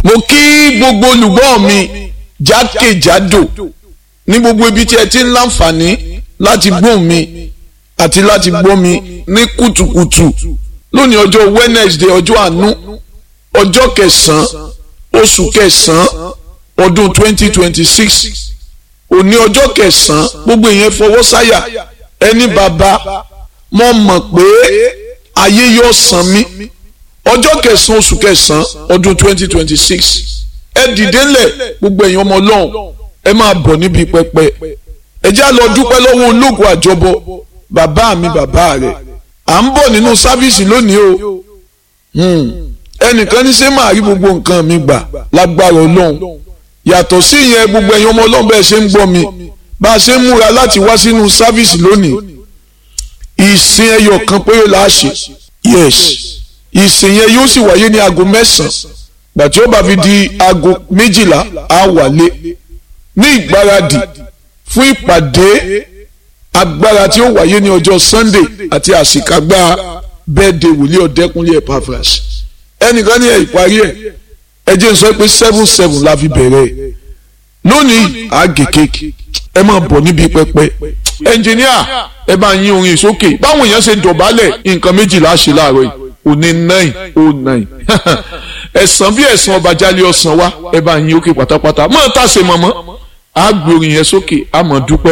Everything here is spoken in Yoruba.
mo kí gbogbo olùgbọ́ mi jákèjádò ní gbogbo ibi tí ẹ ti ń láǹfààní láti gbóhùn mi àti láti gbọ́ mi ní kùtùkùtù lónìí ọjọ́ Wednesday ọjọ́ àánú ọjọ́ kẹsàn-án oṣù kẹsàn-án ọdún 2026 òní ọjọ́ kẹsàn-án gbogbo ìyẹn fọwọ́ sáyà ẹni bàbá mo mọ̀ pé ayé yóò san mí ọjọ́ kẹsàn-án oṣù kẹsàn-án ọdún 2026 ẹ dìde ńlẹ̀ gbogbo ẹ̀yin ọmọ ọlọ́run ẹ máa bọ̀ níbi pẹpẹ ẹ já lọ dúpẹ́ lọ́wọ́ ológun àjọbọ bàbá mi bàbá rẹ̀ à ń bọ̀ nínú sáfíìsì lónìí o ẹnìkan ní ṣé máa rí gbogbo nǹkan mi gbà lágbára ọlọ́run yàtọ̀ sí ìyẹn gbogbo ẹ̀yin ọmọ ọlọ́run bẹ́ẹ̀ ṣe ń gbọ́ mi bá a ṣe ń múra láti wá sínú sáfíìsì lónìí ìsìn ẹyọ kan péré la ṣe yes ìsìn yẹn yóò sì wáyé ní aago mẹ́sàn-án gbàtí ó bá fi di aago méjìlá á wálé ní ìgbáradì fún ìpàdé agbára tí ó wáyé ní ọjọ́ sunday àti àṣìkágbá bẹ́ẹ̀dẹ̀ wòlíì ọ̀dẹ́kunlé epaphras ẹnìkan ní ẹ̀ ìparí ẹ̀ ẹ jẹ́ n sọ pé seven seven la fi bẹ̀rẹ̀ lónìí àgè kéèkì ẹ máa bọ̀ níbi pẹpẹ ẹnjìníà ẹ bá yín orin sókè báwọn èèyàn ṣe dọ̀bálẹ̀ nǹkan méjìlá ṣe láàárọ̀ yìí òní nine oh nine ẹ̀sán bí ẹ̀sán ọba jálẹ̀ ọ̀sán wa ẹ bá yín òkè pátápátá mọ̀ ọ́ tàṣe mọ̀mọ́ àgbè orin yẹn sókè àmọ̀ dúpẹ́